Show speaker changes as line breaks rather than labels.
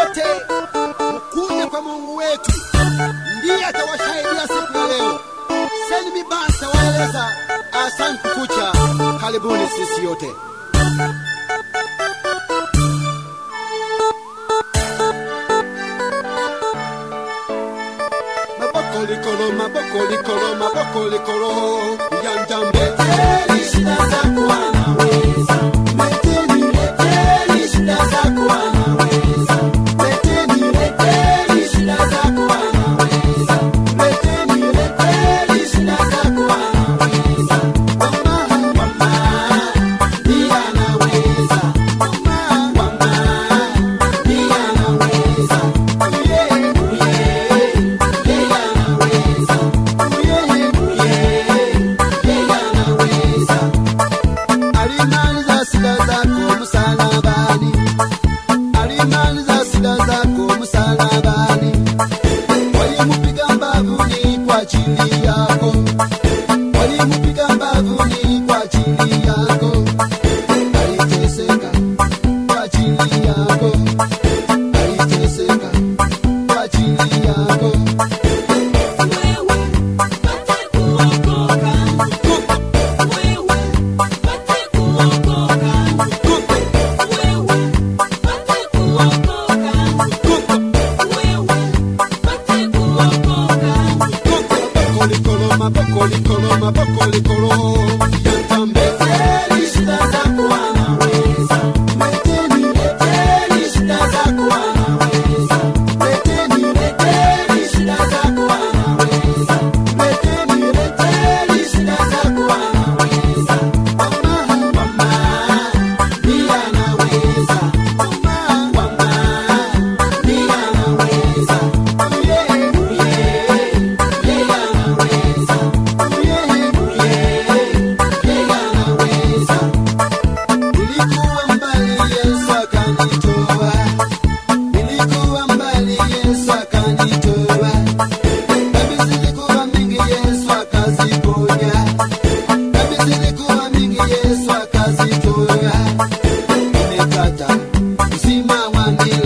wote mkuje kwa Mungu wetu, ndiye atawasaidia siku ya leo. Seni Mibasa waeleza asante kukucha, karibuni sisi yote. Maboko likolo, maboko likolo, maboko likolo, yanjambe. Leteni shida zako anaweza. Leteni, leteni shida zako anaweza. Leteni, leteni shida zako anaweza. Leteni, leteni shida zako anaweza. Mama, mama, ndiye anaweza. Mama, mama, ndiye anaweza. Yeah, yeah. Alimaliza shida zako msalabani, alimaliza shida zako msalabani. Walimpiga mbavuni kwa ajili yako, walimpiga mbavuni kwa ajili yako. Aliteseka kwa ajili yako, aliteseka kwa ajili yako. Nilikuwa mbali Yesu akanitoa, nilikuwa mbali Yesu akanitoa, dhambi zilikuwa mingi Yesu akaziponya, dhambi zilikuwa mingi Yesu akazitoa, nimepata uzima wa milele.